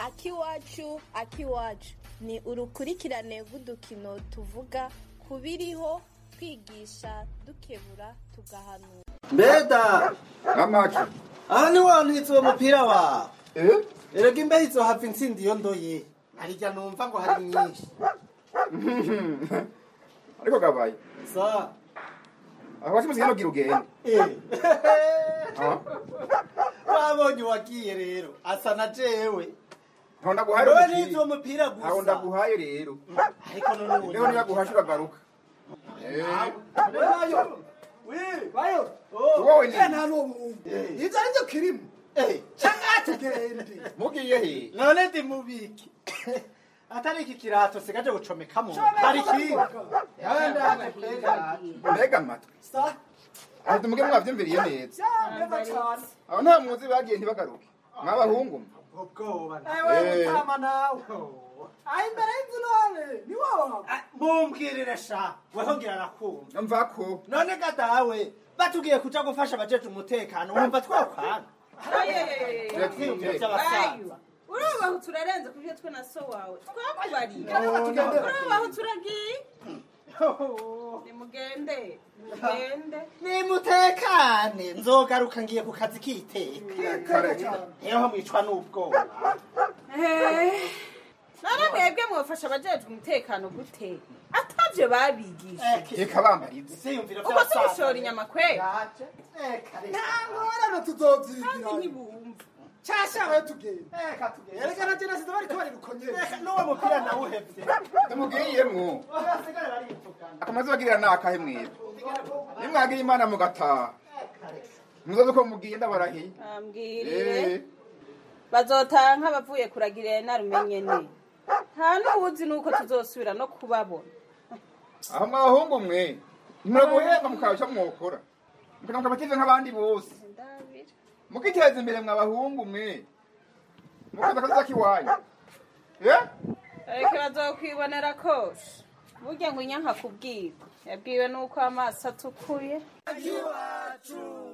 akiwacu akiwacu ni urukurikirane rw'udukino tuvuga ku biriho twigisha dukebura tugahanura mbeda amaki aha ni wantwitse uwo mupira wawe eh erega imbeho izohava intsinda iyo ndoye narirya numva ngo hari nyinshi ariko gabaye sa aho wasimuze hano gira ugende eh. Ah, wabonye uwagiye rero asa na jewe ntaho ndaguhaye wewe umupira. nize uwo mupira ntaho gusa ndaguhaye rero ariko none ubu rero niba guhasha uragaruka Eh, bayo wowe ni nta n'ubu ibyo ari byo kirimo cyangwa tugende mugiye he none ndi mubiki atari iki kirato sigaje gucomekamo hari ikindi Yawe ndaje kwegana. mbega amatwi Sa, aho tumuge mwavyumviriye neza neza cyane aho nta muzi bagiye ntibagaruke mwabahungu mwe ubwoba ewe Eh. mutama nawe aho imbere y'inzu none ni wowe Ah, mumbwirire sha weho ngira arakumva mvako none gadawe batubwiye kuja gufasha abajeje umutekano wumva twakwanga twiyumvira by'abasaza urabaho turarenze ku byo twe na so wawe twakubariye tugende urabaho turagiye nimugende nimugende nimutekane nzogaruka ngiye ku kazi k'iteka niho mwicwa n'ubwoba none mwebwe mwafasha abajejwe umutekano gute atavyo babigishije reka bambarize siyumvira ubwo tubishora inyama kwe nta ngorane tuzovyigira kandi ntibumva cyashaka tugende erega na jenasi bariko bari gukonyera n'uwo mupira nawuhevye tumugiyemwo basigare barivugana akamaze bagirira nakahe mwebwe nimwagira imana mugataha muzoze uko mugiye ndabarahiye ambwirire Eh, bazotaha nk'abavuye kuragirira narumenye ne nta n'uwuzi nuko tuzosubira no kubabona aho mwabahungu mwe nimuraguhemba mukaca mwokora mukana mukabakize nk'abandi bose ndabira mukiteza imbere mwabahungu mwe mukaza akazi kiwanyu eh ariko bazokwibonera kose burya ngo inyanka kubwirwa yabwiwe nuko amaso atukuye iwacu